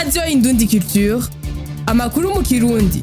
radiyo indundi culture amakuru mu kirundi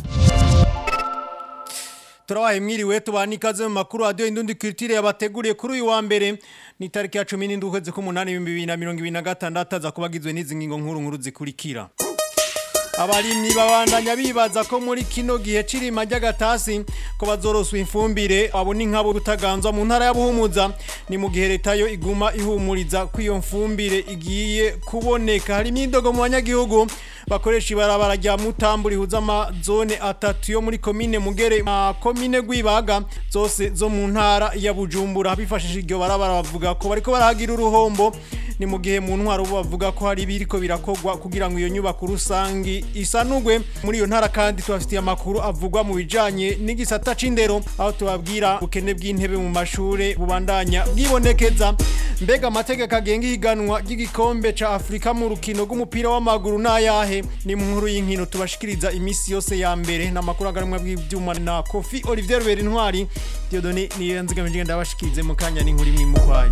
turabaye mwiriwe tubana ikaze mu makuru radiyo indundi culture yabateguriye kuri uyu wa mbere ni tariki ya cumi n'indwi ukwezi k'umunani ibihumbi bibiri na mirongo ibiri na gatandatu aza kuba agizwe n'izi ngingo nkuru nkuru zikurikira abarimyi babandanya bibaza ko muri kino gihe cirima ry'agatasi ko bazoroswa imfumbire abo ni nkabo butaganzwa mu ntara ya Buhumuza ni mu gihe leta yo iguma ihumuriza ko iyo mfumbire igiye kuboneka hari imyidogo mu banyagihugu bakoresha ibarabara rya Mutambu rihuza amazone atatu yo muri komine Mugere na komine Gwibaga zose zo mu ntara ya Bujumbura bifashishije iryo barabara bavuga ko bariko barahagira uruhombo ni mu gihe mu ntwaro bavuga ko hari biriko birakogwa kugira ngo iyo nyubako rusangi isanugwe muri iyo ntara kandi tubafitiye amakuru avugwa mu bijanye n'igisata c'indero aho tubabwira ubukene bw'intebe mu mashure bubandanya bwibonekeza mbega amategeko agenga ihiganwa ry'igikombe ca Afrika mu rukino rw'umupira w'amaguru n'ayahe ni mu nkuru y'inkino tubashikiriza imisi yose ya mbere n'amakuru aganwa bw'ivyuma na Kofi Olivier Berintwari Dieudonné niyo nzigamije ndabashikirize mu kanya n'inkuru imwe mu kwayo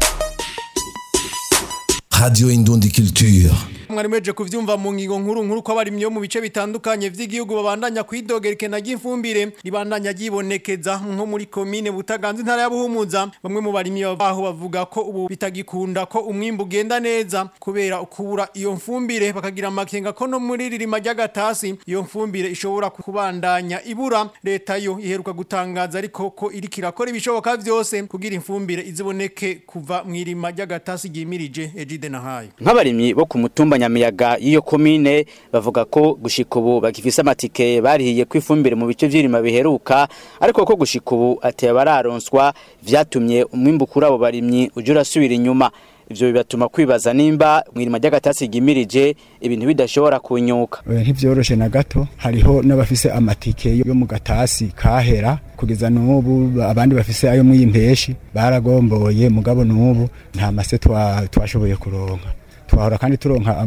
Radio Indundi Culture. mwari mweje kuvyumva mu ngingo nkuru nkuru ko abarimyi yo mu bice bitandukanye vy'igihugu babandanya kwidogera ikena ry'imfumbire ribandanya ryibonekeza nko muri komine butaganza intara ya Buhumuza bamwe mu barimyi baho bavuga ko ubu bitagikunda ko umwimbu ugenda neza kubera ukubura iyo mfumbire bakagira amakenga ko no muri ririma ry'agatasi iyo mfumbire ishobora kubandanya ibura leta yo iheruka gutangaza ariko ko iriko irakora ibishoboka vyose kugira imfumbire iziboneke kuva mw'irima ry'agatasi ryimirije Ejide Nahayo nk'abarimyi bo ku mutumba nyamiyaga y'iyo komine bavuga ko gushika ubu bagifise amatike barihiye ko ifumbire mu bice vy'irima biheruka ariko ko gushika ubu ateye bararonswa vyatumye umwimbu kuri abo barimyi uje urasubira inyuma ivyo bibatuma kwibaza nimba mw'irima ry'agatasi ryimirije ibintu bidashobora kunyuka ntivyoroshe na gato hariho n'abafise amatike yo mu gatasi kahera kugeza n'ubu abandi bafise ayo mw'impeshi baragomboye mugabo n'ubu nta mase twashoboye kuronka twahora kandi turonka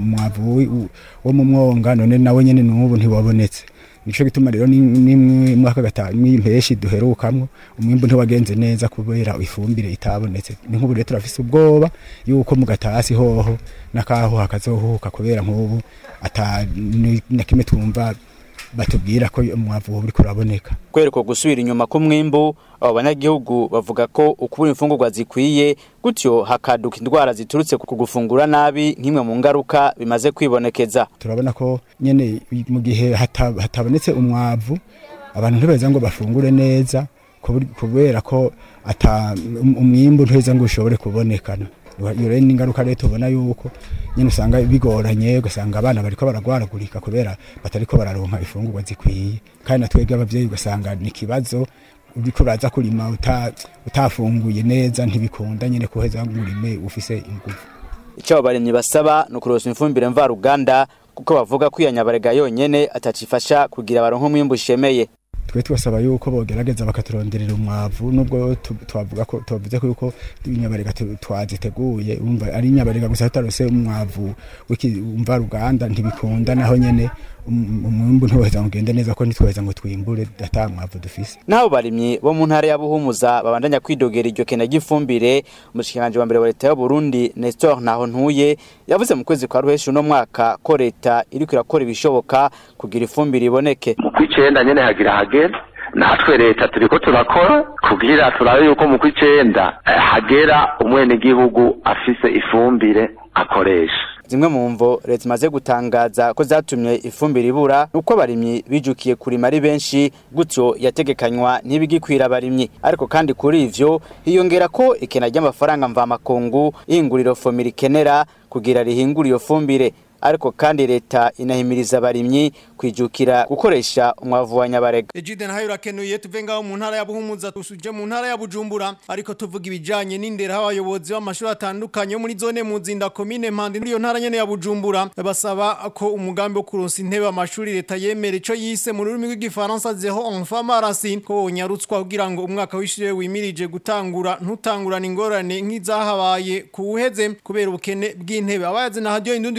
umwavu wo mu mwonga none nawe nyene n'ubu ntiwabonetse nico gituma rero nimwe mwaka gatanu impeshi duherukamwo umwimbu ntiwagenze neza kubera ifumbire itabonetse ni nk'ubu rero turafise ubwoba yuko mu gatasi hoho nakaho hakazohuka kubera nk'ubu ata na kimwe twumva batubwira ko umwavu uri kuraboneka kwereka gusubira inyuma k'umwimbu abo banyagihugu bavuga ko ukubura imfungurwa zikwiye gutyo hakaduka indwara ziturutse ku gufungura nabi nk'imwe mu ngaruka bimaze kwibonekeza turabona ko nyene mu gihe hatabonetse umwavu abantu ntibeza ngo bafungure neza kubera ko ata umwimbu ntibeza ngo ushobore kubonekana iyo rero n'ingaruka rero tubona yuko nyine usanga bigoranye ugasanga abana bariko baragwaragurika kubera batariko bararonka ifungurwa zikwiye kandi natwebwe abavyeyi ugasanga ni ikibazo uriko uraza kurima utafunguye neza ntibikunda nyine kuheza ngo urime ufise ingufu ico abo barimyi basaba ni ukurosa imfumbire mvaruganda kuko bavuga ko iyo nyabarega yonyene atacifasha kugira baronke umwimbu ushemeye twe tubasaba yuko bogerageza bakaturonderera umwavu nubwo twavuga ko tuvuze ko yuko inyabarega twaziteguye umva ari inyabarega gusa tutarose umwavu w'umva ruganda ntibikunda naho nyene umwimbu ntiwaheza ngo ugende neza ko ntitwaheza ngo twimbure ata mwavu dufise naho barimyi bo mu ntara ya Buhumuza babandanya kwidogera iryo kena ry'ifumbire umushikiranje wa mbere wa leta y'u Burundi Nestor Naho ntuye yavuze mu kwezi kwa ruheshi uno mwaka ko leta iriko irakora ibishoboka kugira ifumbire iboneke mu kwicenda nyene hagira hagera natwe leta turiko turakora kugira turabe yuko mu kwicenda hagera umwenegihugu afise ifumbire akoresha zimwe mu mvo leta imaze gutangaza ko zatumye ifumbire ibura nuko abarimyi bijukiye kurima ari benshi gutyo yategekanywa ntibigikwira abarimyi ariko kandi kuri ivyo hiyongera ko ikena ry'amafaranga mvamakungu ihinguriro fomira ikenera kugira rihingure iyo fumbire ariko kandi leta inahimiriza abarimyi kwijukira gukoresha umwavu wa nyabarega Ejide nahayo urakenuye tuve ngaho mu ntara ya Buhumuza tusuje mu ntara ya Bujumbura ariko tuvuga ibijanye n'indero abayobozi b'amashuri atandukanye yo muri zone muzinda komine Mpande muri iyo ntara nyene ya Bujumbura basaba ko umugambi wo kuronsa intebe amashuri leta yemera ico yise mu rurimi rw'igifaransa zero enfant marasi ko wonyarutswa kugira ngo umwaka w'ishure wimirije gutangura ntutangurana ingorane nk'izahabaye kuwuheze kubera ubukene bw'intebe abayazi na radio indundi culture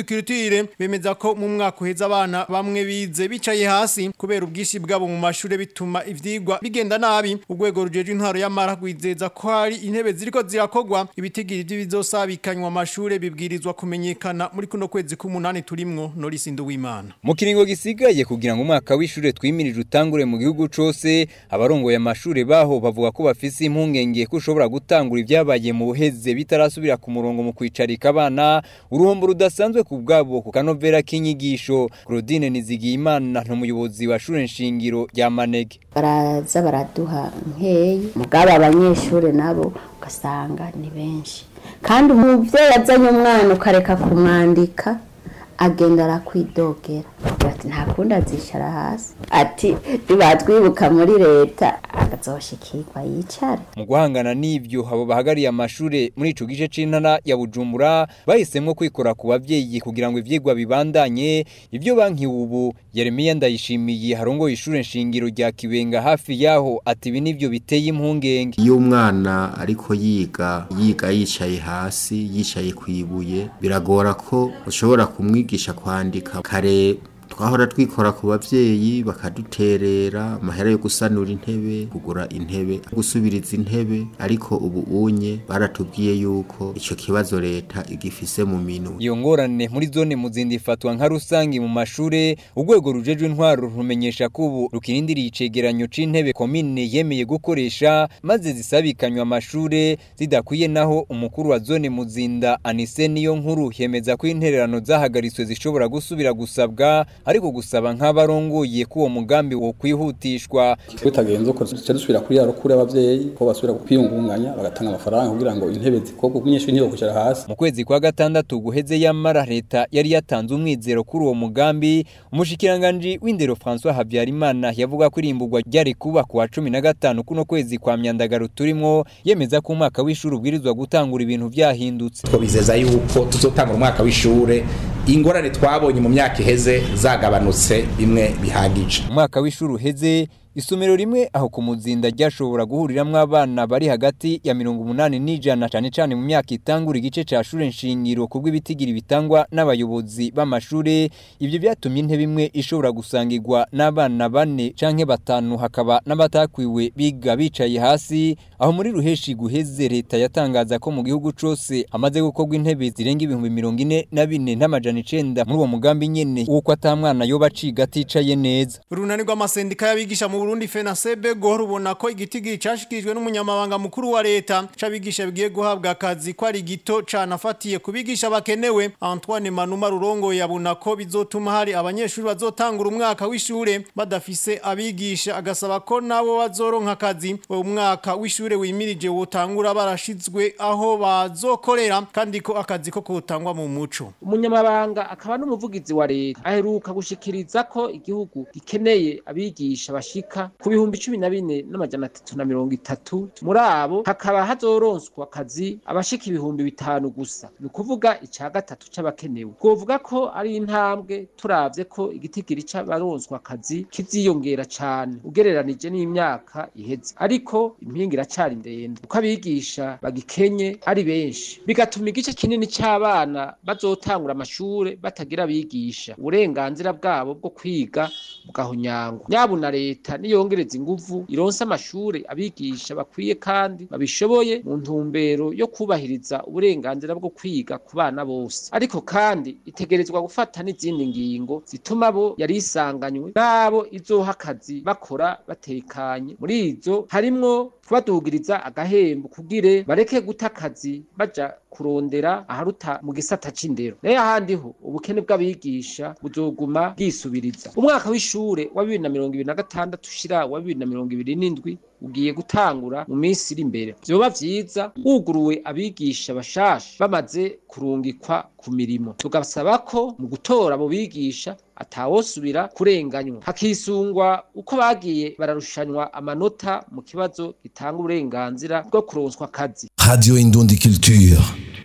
shingiro bemeza ko mu mwaka uheza abana bamwe bize bicaye hasi kubera ubwishi bwabo mu mashure bituma ivyigwa bigenda nabi urwego rujeje intwaro y'amara gwizeza ko hari intebe ziriko zirakogwa ibitigiri by'ibizosabikanywa amashure bibwirizwa kumenyekana muri kuno kwezi k'umunani turimwo Norisi Nduwimana mu kiringo gisigaye kugira ngo umwaka w'ishure twimirije utangure mu gihugu cose abarongoye amashure baho bavuga ko bafise impungenge ko ushobora gutangura ibyabaye mu buheze bitarasubira ku murongo mu kwicarika abana uruhombo rudasanzwe ku bwabo ku kanovera k'inyigisho Claudine Nizigiyimana n'umuyobozi wa shure nshingiro rya Manege baraza baraduha nkeyi mugabo abanyeshure nabo ugasanga ni benshi kandi umuvyeyi azanye umwana ukareka kumwandika agenda arakwidogera ati nta kundi azicara hasi ati nibatwibuka muri leta agazoshikirwa yicare mu guhangana n'ivyo abo bahagariye amashure muri ico gice c'intara ya Bujumbura bahisemwo kwikora ku bavyeyi kugira ngo ivyigwa bibandanye ivyo banki ubu Yeremiya ndayishimiye harongoye ishure nshingiro rya Kibenga hafi yaho ati ibi nivyo biteye impungenge iyo umwana ariko yiga yiga yicaye hasi yicaye kwibuye biragora ko ushobora kumwigisha kwandika kare twahora twikora ku bavyeyi bakaduterera amahera yo gusanura intebe kugura intebe gusubiriza intebe ariko ubu unye baratubwiye yuko ico kibazo leta igifise mu minwe iyo ngorane muri zone muzindi ifatwa nka rusangi mu mashure urwego rujejwe intwaro rumenyesha ko ubu rukirindiriye icegeranyo c'intebe komine yemeye gukoresha maze zisabikanywa amashure zidakwiye naho umukuru wa zone muzinda anise niyo nkuru yemeza ko intererano zahagaritswe zishobora gusubira gusabwa ariko gusaba nk'abarongoye ko uwo mugambi wo kwihutishwa tutagenze uko duce dusubira kuri ya rukuru y'abavyeyi ko basubira kwiyungunganya bagatanga amafaranga kugira ngo intebe zikorwe umunyeshuri ntiyo kwicara hasi mu kwezi kwa gatandatu guheze yamara leta yari yatanze umwizero kuri uwo mugambi umushikiranganji w'indero François Habyarimana yavuga ko irimburwa ryari kuba ku wa cumi na gatanu kuno kwezi kwa myandagaro turimwo yemeza ko umwaka w'ishuri ubwirizwa gutangura ibintu vyahindutse twabizeza yuko tuzotangura umwaka w'ishure ingorane twabonye mu myaka iheze zagabanutse bimwe bihagije umwaka w'ishuri uheze isomero rimwe aho ku muzinda ryashobora guhuriramwo abana bari hagati ya mirongo umunani n'ijana cane cane mu myaka itangura igice ca shure nshingiro kubwo ibitigiri bitangwa n'abayobozi b'amashure ivyo vyatumye intebe imwe ishobora gusangirwa n'abana bane canke batanu hakaba n'abatakwiwe biga bicaye hasi aho muri ruheshi guheze leta yatangaza ko mu gihugu cose hamaze gukorwa intebe zirenga ibihumbi mirongo ine na bine n'amajana icenda muri uwo mugambi nyene w'uko ata mwana yoba aciga aticaye neza urunani rw'amasendika y'abigisha mu Burundi FENASEB go rubona ko igitigiri cashikijwe n'umunyamabanga mukuru wa leta cabigisha bigiye guhabwa akazi ko ari gito canafatiye kubigisha bakenewe Antoine Manuma Rurongo yabona ko bizotuma hari abanyeshuri bazotangura umwaka w'ishure badafise abigisha agasaba ko nabo bazoronka akazi uwo mwaka w'ishure wimirije wotangura barashizwe aho bazokorera kandi ko akazi ko kutangwa mu muco umunyamabanga akaba n'umuvugizi wa leta aheruka gushikiriza ko igihugu gikeneye abigisha bashika ku bihumbi cumi na bine n'amajana atatu na mirongo itatu muri abo hakaba hazoronswa akazi abashika ibihumbi bitanu gusa ni ukuvuga ica gatatu c'abakenewe twovuga ko ari intambwe turavye ko igitigiri c'abaronswa akazi kiziyongera cane ugereranije n'imyaka iheze ariko impinga iracari ndende uko abigisha bagikenye ari benshi bigatuma igice kinini c'abana bazotangura amashure batagira abigisha uburenganzira bwabo bwo kwiga bugahonyangwa nyabuna leta niyongereza inguvu ironse amashure abigisha bakwiye kandi babishoboye mu ntumbero yo kubahiriza uburenganzira bwo kwiga ku bana bose ariko kandi itegerezwa gufata n'izindi ngingo zituma bo yari isanganywe n'abo izoha akazi bakora batekanye muri izo harimwo kubadugiriza agahembo kugire bareke guta akazi baja kurondera aharuta mu gisata c'indero nayo ahandi ho ubukene bw'abigisha buzoguma bwisubiriza umwaka w'ishure wa bibiri na mirongo ibiri na gatandatu ushira wa bibiri na mirongo ibiri n'indwi ugiye gutangura mu minsi iri imbere vyoba vyiza wuguruwe abigisha bashasha bamaze kurungikwa ku mirimo tugasaba ko mu gutora abo bigisha atawosubira kurenganywa hakisungwa uko bagiye bararushanywa amanota mu kibazo gitanga uburenganzira bwo kuronswa akazi Radio Indundi Culture.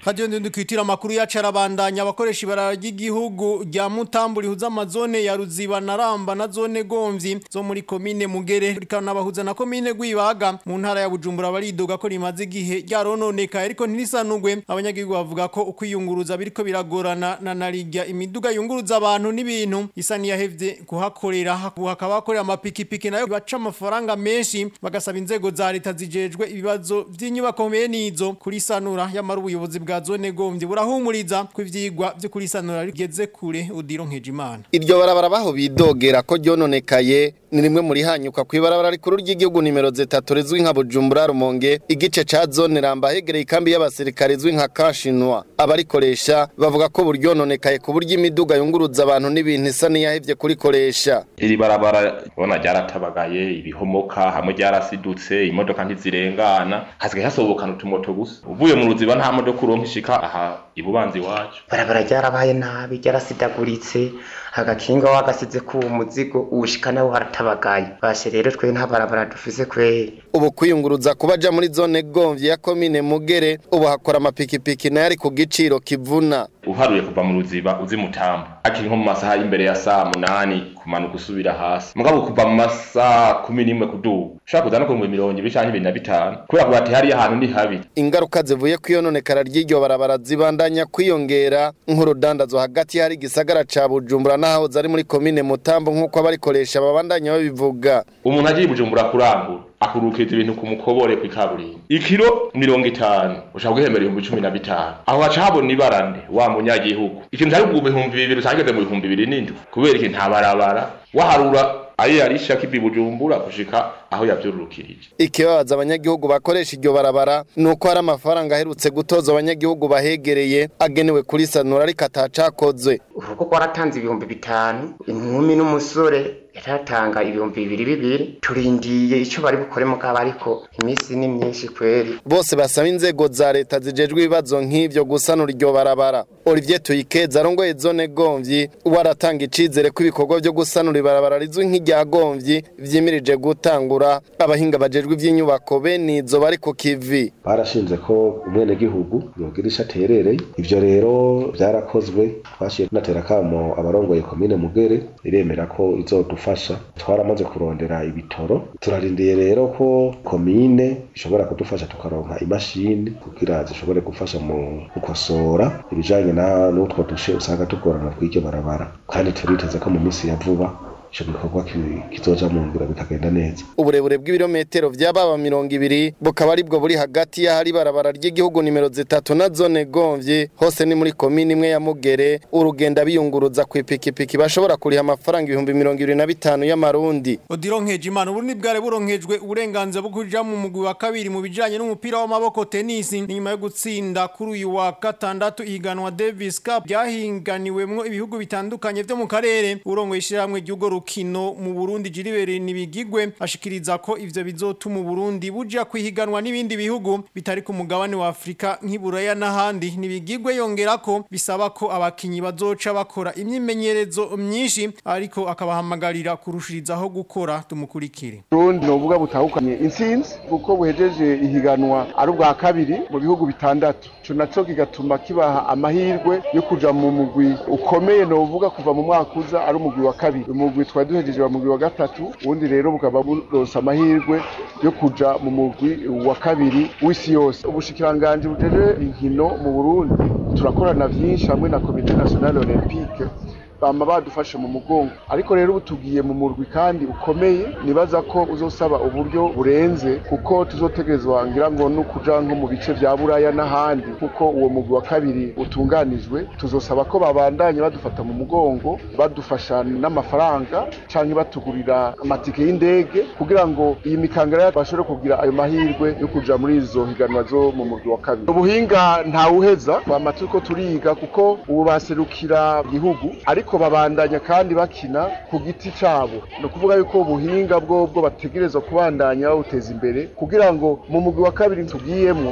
Radio Ndundi kwitira makuru yacu arabandanya abakoresha ibarara ry'igihugu rya Mutambu rihuza amazone ya Ruziba na Ramba na zone Gomvyi zo muri komine Mugere rikanabahuza na komine Gwibaga mu ntara ya Bujumbura baridoga ko rimaze igihe ryarononeka ariko ntirisanugwe abanyagihugu bavuga ko ukwiyunguruza biriko biragorana na narijya imiduga yunguruza abantu n'ibintu isa niyahevye kuhakorera hakaba hakorera amapikipiki nayo baca amafaranga menshi bagasaba inzego za leta zijejwe ibibazo vy'inyubako bene izo kuri sanura yamara ubuyobozi bwa zone Gomvyi burahumuriza ko ivyigwa vyo kuri sanura rigeze kure udiro nkejimana iryo barabara baho bidogera ko ryononekaye ni rimwe muri hanyuka ku ibarabara rikuru ry'igihugu nimero zitatu rizwi nka Bujumbura Rumonge igice ca zone Ramba hegereye ikambi y'abasirikare izwi nka Kashinwa abarikoresha bavuga ko buryononekaye ku buryo imiduga yunguruza abantu n'ibintu isa niyahevye kurikoresha iri barabara ubona ryaratabagaye ibihomoka hamwe ryarasidutse imodoka ntizirengana hasigaye hasobokana utumoto gusa uvuye mu ruziba nta modoka uronka ishika aha ibubanza iwacu barabara ryarabaye nabi ryarasidaguritse agakinga wagasize ku muzigo uwushika nawo haratabagaye bashe rero twe nta barabara dufise kweri ubu kwiyunguruza kubaja muri zone Gomvyi ya komine Mugere ubu hakora amapikipiki nayo ari ku giciro kivuna uharuye kuva mu ruziba uzi mutambo akiri nko mu masaha y'imbere ya saa munani kumanuka usubira hasi mugabo kuva mu masaha kumi n'imwe kuduga ushaka kuza no ku mirongo ibiri canke ibiri na bitanu kubera kuba ati hariya ahantu ni habi ingaruka zivuye ku iyononekara ry'iryo barabara zibandanya kwiyongera nk'urudandazwa hagati hari igisagara ca Bujumbura n'ahahoze ari muri komine Mutambo nk'uko abarikoresha babandanya babivuga umuntu agiye i Bujumbura kurangura akurukiza ibintu ku mukobore kw'ikaburimbi ikiro mirongo itanu ushaka guhembera ibihumbi cumi na bitanu aho haca habona ibarande wa munyagihugu ikintu cari ku bihumbi bibiri usangeze mu bihumbi bibiri n'indwi kubera iki nta barabara waharura ayo yarisha kivi bujumbura gushika aho yavyururukirije ikibabaza abanyagihugu bakoresha iryo barabara nuko hari amafaranga aherutse gutoza abanyagihugu bahegereye agenewe kuri sanura ariko atacakozwe urugo rwaratanze ibihumbi bitanu inkumi n'umusore yaratanga ibihumbi bibiri bibiri turindiye ico bari bukore mugabo ariko iminsi ni myinshi kweri bose basaba inzego za leta zijejwe ibibazo nk'ivyo gusanura iryo barabara Olivier Tuyikeza arongoye zone Gomvyi waratanga icizere ko ibikorwa vyo gusanura ibarabara rizwi nk'irya Gomvyi vyimirije gutangura abahinga bajejwe ivy'inyubako bene izo bari ku kivi barashinze ko umwenegihugu yogira ico aterereye ivyo rero vyarakozwe twashiye tunatera kamo abarongoye komine Mugere iremera ko izodufasha twaramaze kurondera ibitoro turarindiye rero ko komine ishobora kudufasha tukaronka imashini kugira zishobore gufasha mu gukosora ibijanye na n'utwo dushe usanga tugorana kw'iryo barabara kandi turiteze ko mu minsi ya vuba ico gikorwa kizoja mu ngiro bikagenda neza uburebure bw'ibirometero vy'ababa mirongo ibiri bukaba aribwo buri hagati y'ahari barabara ry'igihugu nimero zitatu na zone Gomvyi hose ni muri komine imwe ya Mugere urugenda biyunguruza ku ipikipiki bashobora kuriha amafaranga ibihumbi mirongo ibiri na bitanu y'amarundi Odiro Nkejimana uburundi bware buronkejwe uburenganzira bwo kuja mu mugwi wa kabiri mu bijanye n'umupira w'amaboko tennis nyuma yo gutsinda kuri uyu wa gatandatu ihiganwa Davis Cup ryahinganiwemwo ibihugu bitandukanye vyo mu karere urongoye ishiramwe ry'ugo rukino mu Burundi Jiribere nibigigwe ashikiriza ko ivyo bizotuma Burundi buja kwihiganwa n'ibindi bihugu bitari ku mugabane wa Afrika nk'iburaya n'ahandi nibigigwe yongera ko bisaba ko abakinyi bazoca bakora imyimenyerezo myinshi ariko akabahamagarira kurushirizaho gukora tumukurikire Burundi novuga butahukanye intsinzi kuko buhejeje ihiganwa ari ubwa kabiri mu bihugu bitandatu ico naco kigatuma kibaha amahirwe yo kuja mu mugwi ukomeye novuga kuva mu mwaka uza ari umugwi wa kabiri umugwi twari duhejeje wa mugwi wa gatatu ubundi rero bukaba buronse amahirwe yo kuja mu mugwi wa kabiri w'isi yose ubushikiranganji bujeje inkino mu Burundi turakorana vyinshi hamwe na komite nationale olympique bama badufashe mu mugongo ariko rero ubu tugiye mu murwi kandi ukomeye nibaza ko uzosaba uburyo burenze kuko tuzotegerezwa ngira ngo no kuja nko mu bice vya buraya n'ahandi kuko uwo mugwi wa kabiri utunganijwe tuzosaba ko babandanya badufata mu mugongo badufasha n'amafaranga canke batugurira amatike y'indege kugira ngo iyi mikangara bashobore kugira ayo mahirwe yo kuja muri izo higanwa zo mu murwi wa kabiri ubuhinga ntawuheza twama turiko turiga kuko ubu baserukira igihugu ariko babandanya kandi bakina ku giti cabo ni ukuvuga yuko ubuhinga bwobwo bategerezwa kubandanya bawuteza imbere kugira ngo mu mugwi wa kabiri tugiyemwo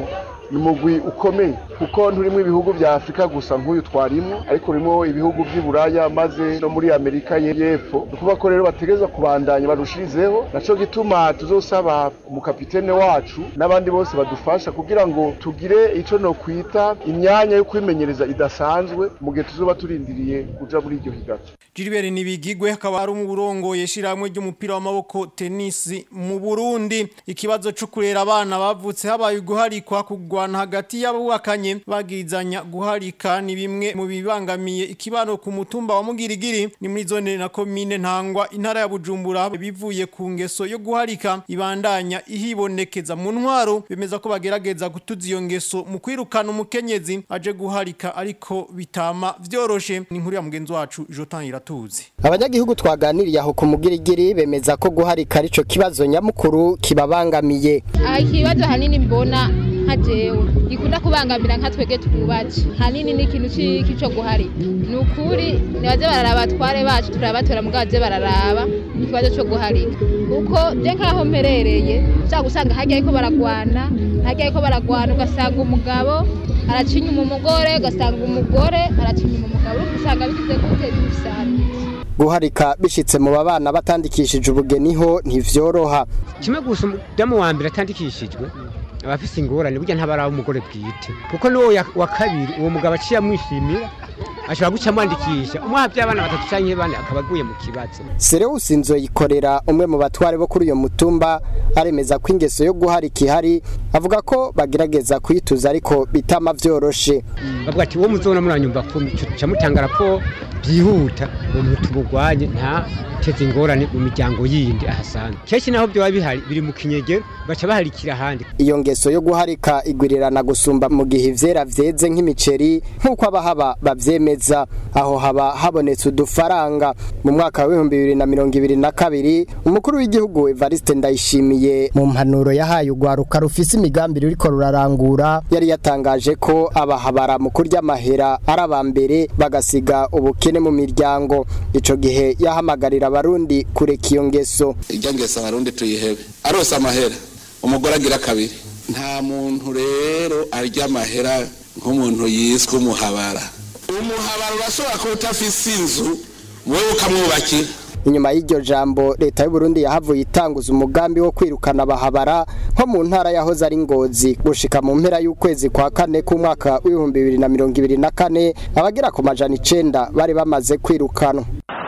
ni umugwi ukomeye kuko nturimo ibihugu bya afurika gusa nk'uyu twarimo ariko urimo ibihugu by'i buraya maze no muri amerika y'epfo ni ukuvuga ko rero bategereza kubandanya barushirizeho naco gituma tuzosaba umukapitene wacu n'abandi bose badufasha kugira ngo tugire ico no kwita imyanya yo kwimenyereza idasanzwe mu gihe tuzoba turindiriye kuja muri iryo higato Gilbert Nibigigwe akaba ari umurongo yeshiramwe ry'umupira w'amaboko tennis mu Burundi ikibazo cyo kurera abana bavutse habaye guharikwa kugwana hagati y'abubakanye bagirizanya guharika ni bimwe mu bibangamiye ikibano ku mutumba wa Mugirigiri ni muri zone na commune Ntangwa intara ya Bujumbura bivuye ku ngeso yo guharika ibandanya ihibonekeza mu ntwaro bemeza ko bagerageza gutuza iyo ngeso mu kwirukana umukenyezi aje guharika ariko bitama vyoroshe ni inkuru ya mugenzi wacu Jotan Iratuzi abanyagihugu twaganiriye aho ku mugirigiri bemeza ko guharika arico kibazo nyamukuru kibabangamiye aha ikibazo hanini mbona nka jewe gikunda kubangamira nka twege twubatse hanini ni ikintu c'iki co guharika ni ukuri nibaze bararaba abatware bacu turabatora mugabo baze bararaba ikibazo co guharika kuko je nkaho mperereye ushaka gusanga harya ariko baragwana harya ariko baragwana ugasanga umugabo araca inyuma umugore ugasanga umugore araca inyuma umugabo usanga bigize gute bisana guharika bishitse mu babana batandikishije ubugeni ho ntivyoroha kimwe gusa umudamu wa mbere atandikishijwe aba afise ingorane burya ntabaraba umugore bwite kuko n'uwo ya- wa kabiri uwo mugabo aciye amwishimira ashobora guca amwandikisha umwaha by'abana batatu canke bane akaba aguye mu kibazo Sereusi Nzoyikorera umwe mu batware bo kuri uyo mutumba aremeza ko ingeso yo guharika ihari avuga ko bagerageza kuyituza ariko bitama vyoroshe bavuga ati uwo muzona muranyumva kumi ca mutanga raporo byihuta uwo muntu tumugwanye nta teze ingorane mu miryango yindi ahasanzwe kenshi naho byoba bihari biri mu kinyegero baca baharikira ahandi iyo ngeso yo guharika igwirirana gusumba mu gihe ivyera vyeze nk'imiceri nk'uko abahaba bavyemeza aho haba habonetse udufaranga mu mwaka w'ibihumbi bibiri na mirongo ibiri na kabiri umukuru w'igihugu Evariste Ndayishimiye mu mpanuro yahaye urwaruka rufise imigambi ruriko rurarangura yari yatangaje ko abahabara mu kurya amahera ari aba mbere bagasiga ubukene mu miryango ico gihe yahamagarira abarundi kureka iyo ngeso irya ngeso abarundi tuyihebe arose amahera umugore agira kabiri nta muntu rero arya amahera nk'umuntu yiswe umuhabara umuhabara urashobora kuba utafise inzu wowe ukamwubakira inyuma y'iryo jambo leta y'u Burundi yahavuye itanguza umugambi wo kwirukana abahabara nko mu ntara yahoze ari ngozi gushika mu mpera y'ukwezi kwa kane k'umwaka w'ibihumbi bibiri na mirongo ibiri na kane abagera ku majana icenda bari bamaze kwirukanwa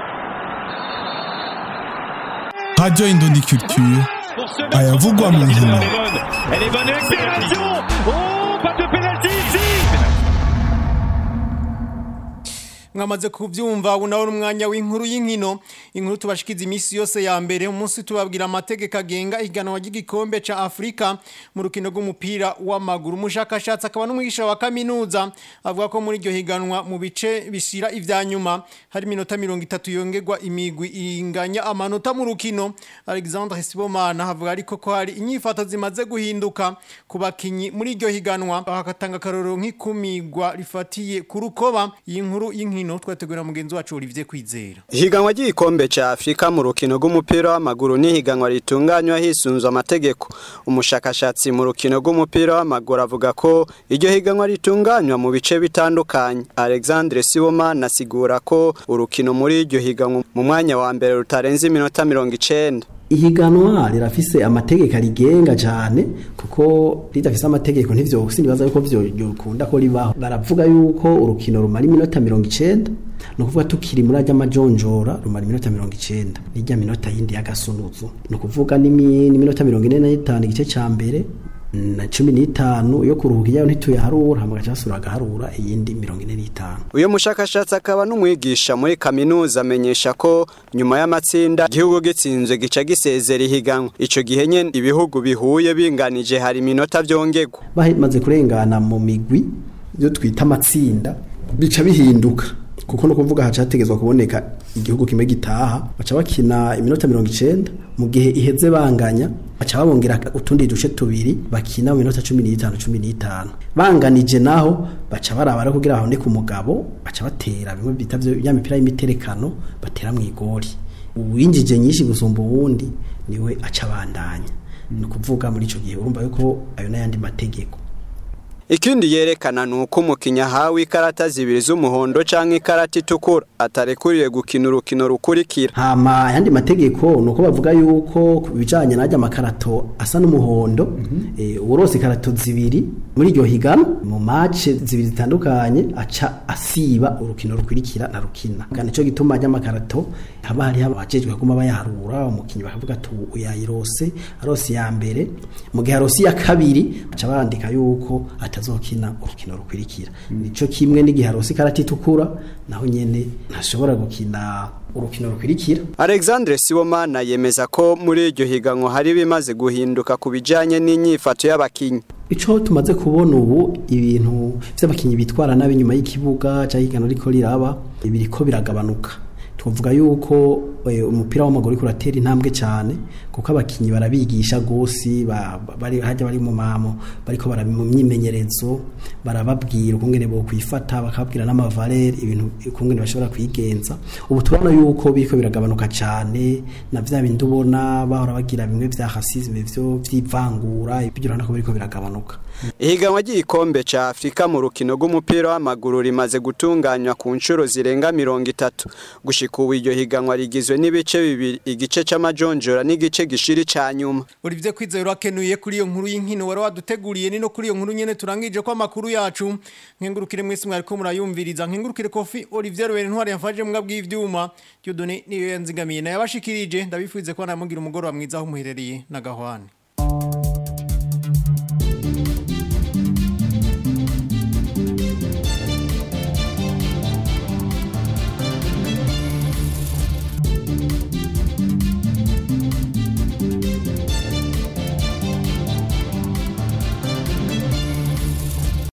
Radio Indondi Culture ayavugwa mu nkino Elle est bonne accélération Oh, pas de pénalty ici mwamaze kubyumva ubu nawe ni umwanya w'inkuru y'inkino inkuru tubashikiza iminsi yose ya mbere umunsi tubabwira amategeko agenga ihiganwa ry'igikombe cya afurika mu rukino rw'umupira w'amaguru umushakashatsi akaba n'umwigisha wa kaminuza avuga ko muri iryo higanwa mu bice bishyira ibya nyuma hari iminota mirongo itatu yongerwa imigwi inganya amanota mu rukino alexandre sibomana havuga ariko ko hari inyifato zimaze guhinduka ku bakinnyi muri iryo higanwa bagatanga akarorero nk'ikumigwa rifatiye ku rukoba iyi nkuru y'inkino twategura mugenzi wacu Olivier Kwizera Higanwa ry'igikombe ca Afrika mu rukino rw'umupira w'amaguru ni higanwa ritunganywa hisunzwe amategeko. Umushakashatsi mu rukino rw'umupira w'amaguru avuga ko iryo higanwa ritunganywa mu bice bitandukanye. Alexandre Sibomana asigura ko urukino muri iryo higanwa mu mwanya wa mbere rutarenze iminota mirongo icenda. ihiganwa rirafise amategeko arigenga cyane kuko ridafise amategeko ntivyo sinibaza yuko vyo yokunda ko ribaho baravuga yuko urukino rumara iminota mirongo icenda ni ukuvuga tukiri muri ajya amajonjora rumara iminota mirongo icenda n'ijya minota yindi y'agasunuzu ni ukuvuga n'imi- n'iminota mirongo ine n'itanu igice ca mbere na cumi n'itanu yo kuruhuka iyayo ntituyaharura hama gaca basubira bagaharura iyindi mirongo ine n'itanu Uyo mushakashatsi akaba n'umwigisha muri kaminuza amenyesha ko nyuma y'amatsinda igihugu gitsinzwe gica gisezera ihiganwa. Ico gihe nyene ibihugu bihuye binganije hari iminota vyongerwa. bamaze kurengana mu migwi byo twita amatsinda bica bihinduka kuko no kuvuga haca hategezwa kuboneka igihugu kimwe gitaha baca bakina iminota mirongo icenda mu gihe iheze banganya baca babongera utundi duce tubiri bakina mu minota cumi n'itanu cumi n'itanu banganije naho baca barabara kugira haboneke umugabo baca batera bimwe bita vyo- ya mipira y'imiterekano batera mu igori uwinjije nyinshi gusumba uwundi niwe aca abandanya ni ukuvuga muri ico gihe urumva yuko ayo n'ayandi mategeko ikindi yerekana ni uko umukinnyi ahawe ikarata zibiri z'umuhondo cyangwa ikarata itukura atarekuriye gukina urukino rukurikira hama ayandi mategeko ni uko bavuga yuko ku bijyanye n'ajya amakarato asa n'umuhondo eh, uworose ikarato zibiri muri iryo higano mu mace zibiri zitandukanye aca asiba urukino rukurikira na rukina kandi nicyo gituma ajya amakarato haba hariho abajejwe kuguma bayaharura umukinnyi bakavuga ati uyu yayirose arose iya mbere mu gihe arose iya kabiri baca bandika yuko atazokina urukino rukurikira nico kimwe n'igihe arose ikarata itukura naho nyene ntashobora gukina urukino rukurikira Alexandre Sibomana yemeza ko muri iryo higanwa hari bimaze guhinduka ku bijanye n'inyifato y'abakinyi ico tumaze kubona ubu ibintu vy'abakinyi bitwara nabi nyuma y'ikibuga cyangwa igano riko riraba biriko biragabanuka tuvuga yuko eh, umupira w'amaguru uriko uratera intambwe cyane kuko abakinyi barabigisha gose ba- ba- bari hajya bari mu mamo bariko barabi mu myimenyerezo barababwira ukungene bo kwifata bakababwira n'amavalere ibintu ukungene bashobora kwigenza ubu turabona yuko biriko biragabanuka cyane na vya bindi ubona bahora bagira bimwe vya racisme vyo vyivangura ibyo urabona ko biriko biragabanuka Ihiganwa ry'igikombe ca Afrika mu rukino rw'umupira w'amaguru rimaze gutunganywa ku nshuro zirenga mirongo itatu gushika ubu iryo higanwa rigizwe n'ibice bibiri igice c'amajonjora n'igice gishiri ca nyuma Olivier Kwizera akenuye kuri iyo nkuru y'inkino wari waduteguriye ni no kuri iyo nkuru nyene turangije ko amakuru yacu nkengurukire mwese mwariko murayumviriza nkengurukire kofi Olivier Rwere ntwari yafashe mbwa bw'ivyuma Dieudonné niyo yanzigamiye na yabashikirije ndabifuze ko namugira umugoro wa mwiza aho muherereye na gahwane